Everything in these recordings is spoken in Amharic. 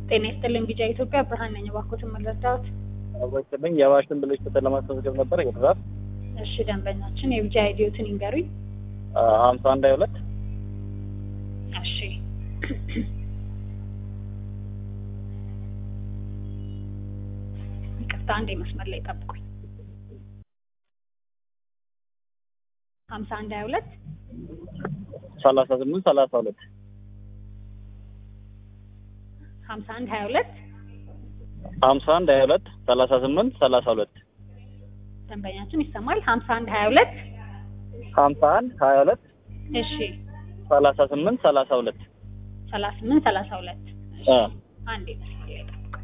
ጤና ይስጥልኝ ቢጫ ኢትዮጵያ ብርሃን ነኝ። እባክዎትን መረዳዎት? አወቅልኝ የባሽን ብልሽ ቁጥር ለማስመዝገብ ነበር የድራፍ እሺ ደንበኛችን የቢጫ አይዲዮትን ይንገሩኝ። ሀምሳ አንድ ሀያ ሁለት እሺ ይቅርታ አንዴ መስመር ላይ ጠብቁኝ። ሀምሳ አንድ ሀያ ሁለት ሰላሳ ስምንት ሰላሳ ሁለት ሀምሳ አንድ ሀያ ሁለት ሀምሳ አንድ ሀያ ሁለት ሰላሳ ስምንት ሰላሳ ሁለት ደንበኛችን ይሰማል። ሀምሳ አንድ ሀያ ሁለት ሀምሳ አንድ ሀያ ሁለት እሺ ሰላሳ ስምንት ሰላሳ ሁለት ሰላሳ ስምንት ሰላሳ ሁለት እሺ አ አንዴ መስመር ላይ ጠብቁኝ።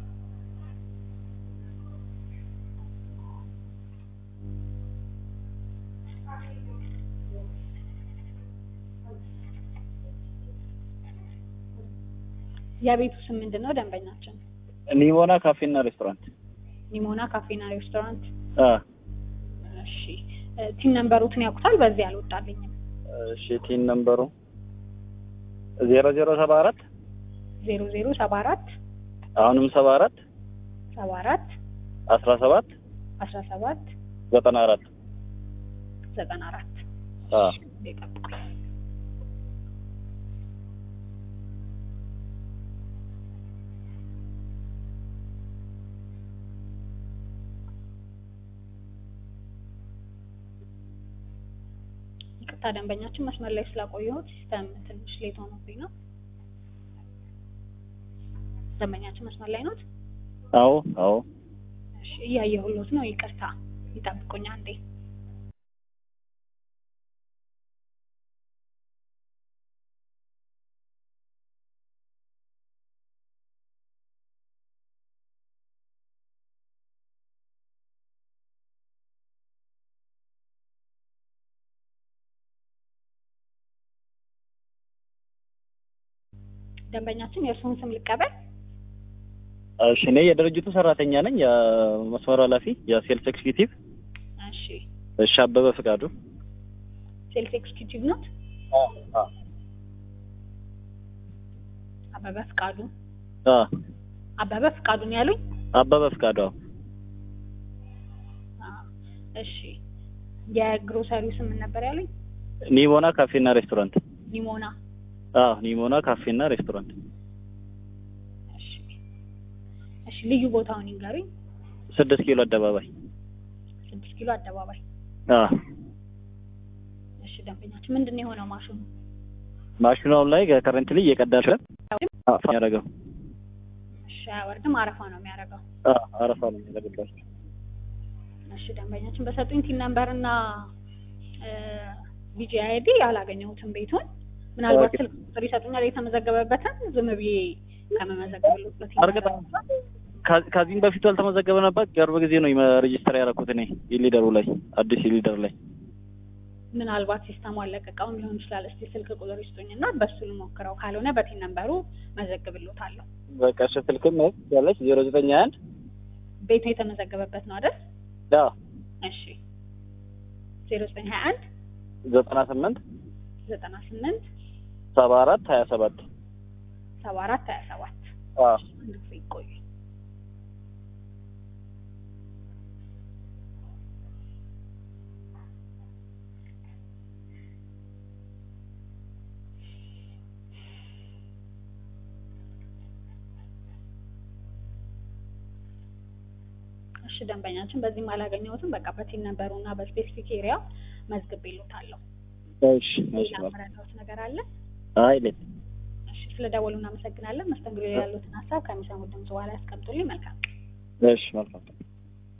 የቤቱ ስም ምንድን ነው? ደንበኛችን ኒሞና ካፌና ሬስቶራንት ኒሞና ካፌና ሬስቶራንት። አ እሺ እ ቲን ነምበሩትን ያውቁታል? በዚህ አልወጣልኝም። እሺ ቲን ነምበሩ ዜሮ ዜሮ ሰባ አራት ዜሮ ዜሮ ሰባ አራት አሁንም ሰባ አራት ሰባ አራት አስራ ሰባት አስራ ሰባት ዘጠና አራት ዘጠና አራት አ ጠብቁኝ። ይቅርታ ደንበኛችን መስመር ላይ ስላቆየሁት ሲስተም ትንሽ ሌት ሆኖብኝ ነው። ደንበኛችን መስመር ላይ ኖት? አዎ አዎ እሺ እያየሁሎት ነው። ይቅርታ ይጠብቁኝ አንዴ። ደንበኛችን የእርስዎን ስም ልቀበል? እሺ እኔ የድርጅቱ ሰራተኛ ነኝ የመስመር ኃላፊ የሴልስ ኤክስኪዩቲቭ እሺ እሺ አበበ ፍቃዱ ሴልስ ኤክስኪዩቲቭ ኖት? አ አበበ ፍቃዱ አ አበበ ፍቃዱ ነው ያሉኝ? አበበ ፍቃዱ አዎ አ እሺ የግሮሰሪው ስም ምን ነበር ያሉኝ? ኒሞና ካፌና ሬስቶራንት ኒሞና አዎ ኒሞና ካፌና ሬስቶራንት እሺ እሺ ልዩ ቦታውን ይንገሩኝ። ስድስት ኪሎ አደባባይ ስድስት ኪሎ አደባባይ። አ እሺ ደንበኛችን ምንድን ነው የሆነው ማሽኑ? ማሽኑ አሁን ላይ ከረንትሊ እየቀዳሽ ያደረገው እሺ አያወርድም፣ አረፋ ነው የሚያደርገው። አ አረፋ ነው የሚያደርግላችሁ እሺ ደንበኛችን በሰጡኝ ቲን ነምበር እና ቢጂ አይዲ አላገኘሁትም ቤቱን። ምናልባት ኦኬ። ስልክ ቁጥር ይሰጡኛል የተመዘገበበትን ዝም ብዬ ከመመዘገብሎት በቲን እርግጥ ነምበር ከ- ከዚህም በፊቱ ያልተመዘገበ ነበር። ቅርብ ጊዜ ነው ሬጂስተር ያደረኩት እኔ ኢሊደሩ ላይ አዲስ ኢሊደር ላይ ምናልባት ሲስተሙ አለቀቀውም ሊሆን ይችላል። እስቲ ስልክ ቁጥር ይስጡኝና በሱ ልሞክረው፣ ካልሆነ በቲን ነምበሩ መዘግብሎታለሁ። በቃ እሺ ስልክም ያለች ዜሮ ዘጠኝ አንድ ቤቱ የተመዘገበበት ነው አይደል? ያ እሺ ዜሮ ዘጠኝ ሀያ አንድ ዘጠና ስምንት ዘጠና ስምንት ሰባ አራት ሀያ ሰባት ሰባ አራት ሀያ ሰባት አ አንድ ጊዜ ይቆዩ። እሺ ደንበኛችን በዚህም አላገኘሁትም። በቃ በቲን ነበሩ እና በስፔሲፊክ ኤሪያ መዝግቤልዎታለሁ። እሺ እሺ ሌላ መረዳዎት ነገር አለ? አይ ሌት እሺ ስለ ደወሉ እናመሰግናለን። መስተንግዶ ላይ ያሉትን ሀሳብ ከሚሰሙት ድምጽ በኋላ ያስቀምጡልኝ። መልካም ቀን። እሺ መልካም